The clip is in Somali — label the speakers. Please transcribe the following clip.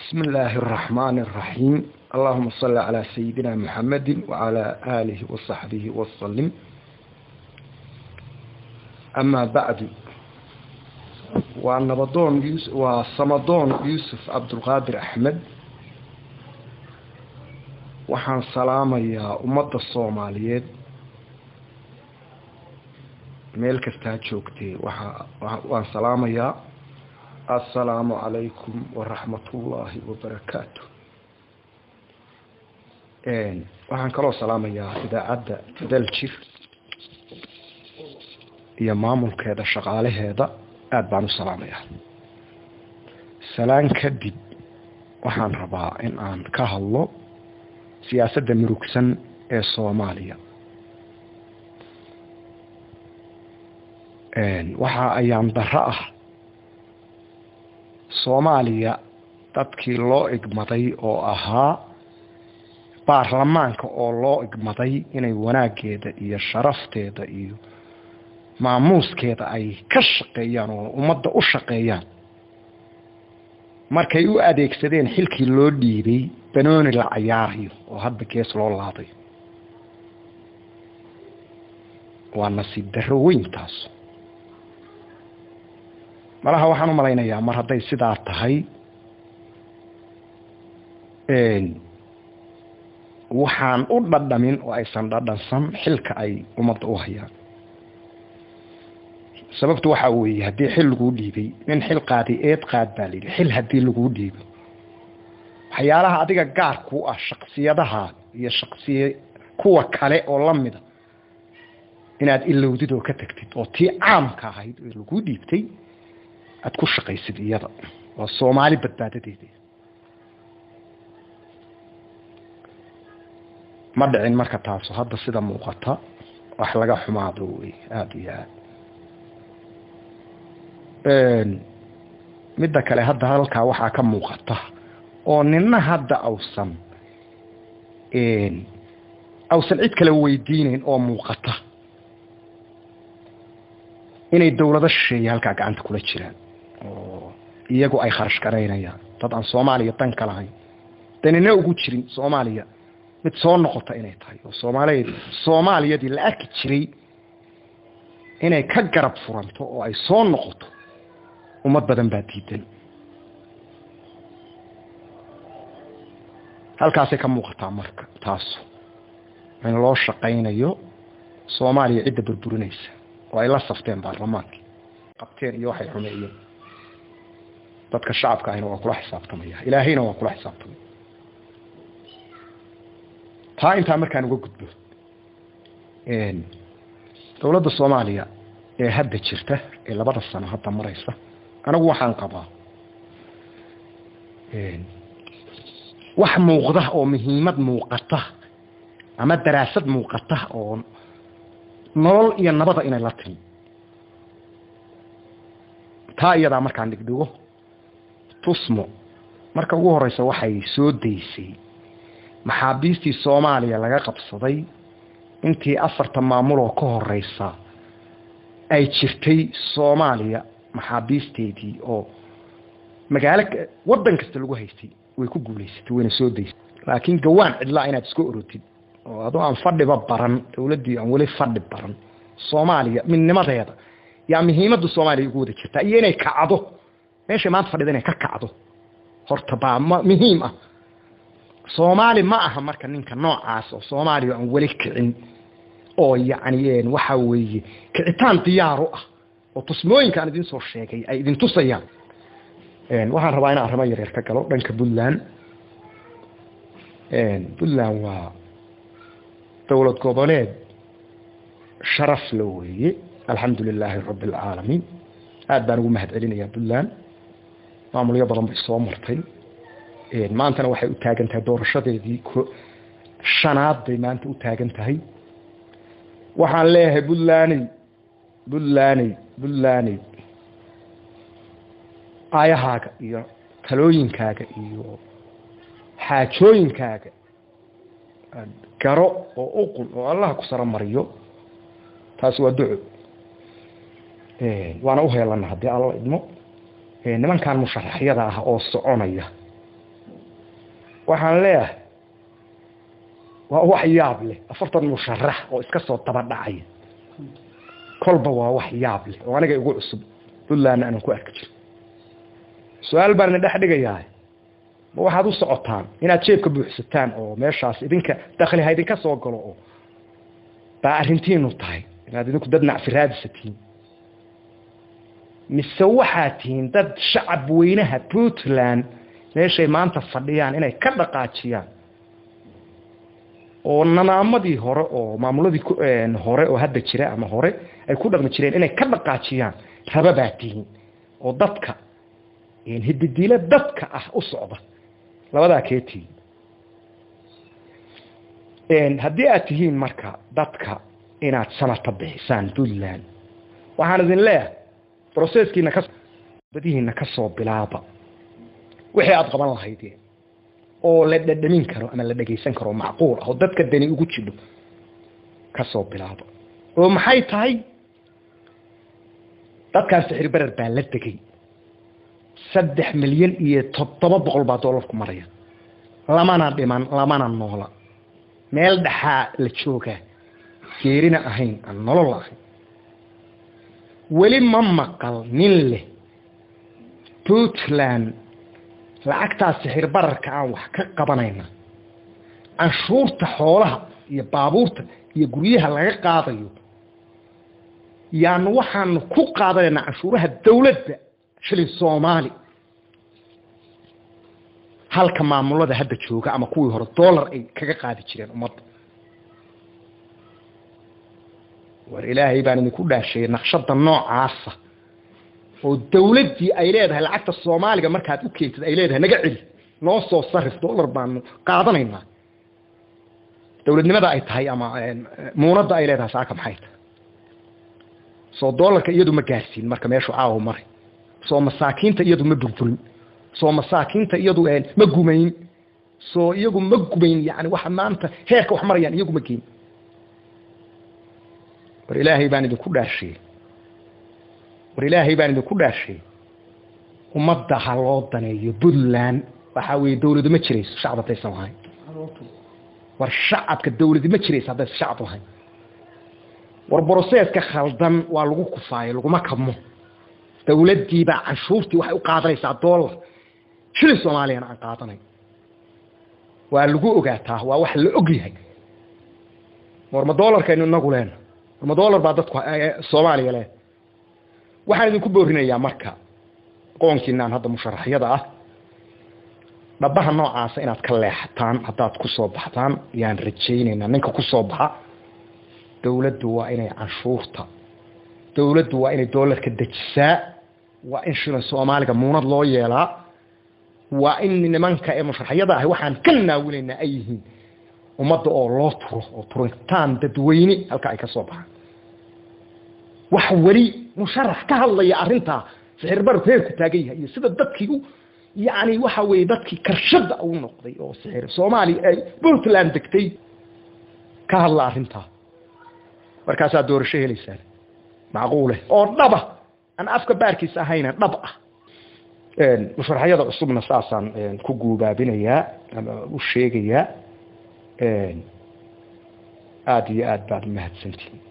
Speaker 1: بسم الله الرحمن الرحيم اللهم صل على سيدنا محمد وعلى آله وصحبه وسلم أما بعد ونبضون يوسف وصمدون يوسف عبد القادر أحمد waxaan salaamayaa ummadda soomaaliyeed meel kastaa joogtee waa waan salaamayaa assalaamu calaykum waraxmatullaahi wabarakaatu waxaan kaloo salaamayaa idaacadda daljir iyo maamulkeeda shaqaalaheeda aada baan u salaamayaa salaan kadib waxaan rabaa in aan ka hadlo siyaasadda murugsan ee soomaaliya waxa ayaan darro ah soomaaliya dadkii loo igmaday oo ahaa baarlamaanka oo loo igmaday inay wanaaggeeda iyo sharafteeda iyo maamuuskeeda ay ka shaqeeyaan oo ummadda u shaqeeyaan markay u adeegsadeen xilkii loo dhiibay banooni la cayaarayo oo hadba gees loo laaday waa nasiib darro weyn taas malaha waxaan u malaynayaa mar hadday sidaa tahay waxaan u dhadhamin oo aysan dhadhansan xilka ay ummadda u hayaan sababtu waxaa weeye haddii xil laguu dhiibay nin xil qaaday eed qaad baa la yidhi xil haddii laguu dhiibo waxyaalaha adiga gaar ku ah shaksiyadaha iyo shaksiya kuwa kale oo lamida inaad ilowdid oo ka tagtid oo tii caamka ahayd oo laguu dhiibtay aada ku shaqaysid iyada waa soomaali badbaadadeeda ma dhicin marka taasu hadda sida muuqata wax laga xumaado wey aada iyo aada midda kale hadda halkaa waxaa ka muuqata oo nina hadda awsan awsan cid kale weydiineyn oo muuqata inay dawlado shisheeye halkaa gacanta kula jiraan oo iyagu ay kharash garaynayaan dad aan soomaaliya dan ka lahayn danina ugu jirin soomaaliya mid soo noqota inay tahay oo soomaaliya soomaaliyadii la arki jiray inay ka garab furanto oo ay soo noqoto ummad badan baa diidan halkaasay ka muuqataa marka taasu in loo shaqaynayo soomaaliya cidda burburinaysa oo ay la safteen baarlamaankii qabteen iyo waxay xumeeyeen dadka shacabka ahina waa kula xisaabtamaya ilaahayna waa kula xisaabtamaya taa intaa markaan uga gudbo dowladda soomaaliya ee hadda jirta ee labada sano hadda maraysa anigu waxaan qabaa wax muuqda oo muhiimad muuqata ama daraasad muuqata oo nolol iyo nabada inay la timi taa iyadaa markaan dhigdhigo tusmo marka ugu horeysa waxay soo daysay maxaabiistii soomaaliya laga qabsaday intii afarta maamuloo ka horeysa ay jirtay soomaaliya maxaabiisteedii oo magaalo waddan kasta lagu haystay way ku guulaysatay wayna soo daysay laakiin gawaan cidlaa inaad iska orotid oo adoo aan fadhiba baran dawladdii aan weli fadhi baran soomaaliya midnimadeeda yaa muhiimadda soomaaliya ugu wada jirtaa iyo inay kacdo meeshay maanta fadhida inay ka kacdo horta baa ma muhiim ah soomaali ma aha marka ninka noocaas oo soomaaliya aan weli kicin oo yacni waxa weeye kicitaan diyaaru ah oo tusmooyinka aan idin soo sheegay ay idin tusayaan waxaan rabaa inaan arrimo yaryar ka galo dhanka puntland puntland waa dowlad goboleed sharaf la weeye alxamdu lilaahi rabbi alcaalamiin aada baan ugu mahad celinayaa puntland maamulyo badan bay soo martay maantana waxay u taagan tahay doorashadeedii shanaad bay maanta u taagan tahay waxaan leeyahay puntlaney puntlaney puntlaney aayahaaga iyo talooyinkaaga iyo xaajooyinkaaga garo oo uqun oo allah ku saro mariyo taasi waa duco waana uheelana haddii alla idmo nimankan musharaxyada ah oo soconaya waxaan leeyahay waa wax yaab leh afartan musharax oo iska soo daba dhacaya kolba waa wax yaab leh oo aniga igu cusub puntlandna aanan ku arki jiro su-aal baan idin dhex dhigayaa ma waxaad u socotaan inaad jeebka buuxsataan oo meeshaas idinka dakli ha idinka soo galo oo baa arrintiinu tahay inaad idinku dad nacfi raadisatiin mise waxaad tihiin dad shacab weynaha puntland meeshay maanta fadhiyaan inay ka dhaqaajiyaan oo nanaamadii hore oo maamuladii hore oo hadda jira ama hore ay ku dhaqmi jireen inay ka dhaqaajiyaan raba baa tihiin oo dadka hididiilo dadka ah u socda labadaa kee tihiin haddii aad tihiin marka dadka inaad sanata bixisaan puntland waxaan idin leeyahay broseskiina ka badihiina ka soo bilaaba wixii aada qaban lahaydeen oo la dhadhamin karo ama la dhegaysan karo macquul ah oo dadka dani ugu jidho ka soo bilaaba oo maxay tahay dadkaan sixir berer baa la degay saddex milyan iyo toddoba boqol baa doolarku maraya lamana dhiman lamana noola meel dhaxaa la joogaa geerina ahayn aan nolol ahayn weli ma maqal nin leh puntland lacagtaa sixir bararka aan wax ka qabanayna canshuurta xoolaha iyo baabuurta iyo guryaha laga qaadayo yaanu waxaanu ku qaadanaynaa canshuuraha dawladda shilin soomaali halka maamulada hadda jooga ama kuwii hore dollar ay kaga qaadi jireen ummadda war ilaahay baan idinku dhaasheeyey naqshada noocaasa oo dawladdii ay leedahay lacagta soomaaliga markaad u keentid ay leedahay naga celi noo soo sarif dollar baanu qaadanaynaa dawladnimada ay tahay ama muunadda ay leedahay saaka maxay tahay soo dollarka iyadu ma gaarsiin marka meeshu caawo maray soo masaakiinta iyadu ma burburin soo masaakiinta iyadu ma gumayn soo iyagu ma gumayn yani waxa maanta heerka wax marayaan iyagu ma geyn war ilaahay baan idinku dhaashiyey war ilaahay baan idinku dhaashiyey ummadda ha loo daneeyo puntland waxaa weeye dawladu ma jirayso shacab haddaysan lahayn war shacabka dawladi ma jirayso haddaysan shacab lahayn war broseska khaldan waa lagu kufaayo laguma kabmo dawladdiibaa canshuurtii waxay u qaadanaysaa dollar shilin soomaaliyana aan qaadanay waa lagu ogaataa waa wax la og yahay war ma dollarkaynu inagu leena war ma dollar baa dadku soomaaliya leh waxaan idinku boorinayaa marka qoonkiinaan hadda musharaxyada ah dhabaha noocaasa inaad ka leexataan haddaad ku soo baxtaan yaan rajaynaynaa ninka ku soo baxa dawladdu waa inay canshuurta dawladdu waa inay dollarka dejisaa waa in shilin soomaaliga muunad loo yeelaa waa in nimanka ee musharaxyada ahi waxaan ka naawilaynaa ay yihiin ummadda oo loo turo oo turitaan dadweyne halka ay ka soo baxaan wax weli musharax ka hadlaya arrintaa sixirbarku heerku taagan yahay iyo sida dadkii u yacni waxa weeye dadkii karshada u noqday oo sixir soomaaliya ay puntland degtay ka hadla arrintaa markaasaa doorasho helaysaan macquule oo dhaba aan afka baarkiisa ahayna dhab ah musharaxyada cusubna saasaan ku guubaabinayaa ama u sheegayaa aada iyo aad baad umahadsantihin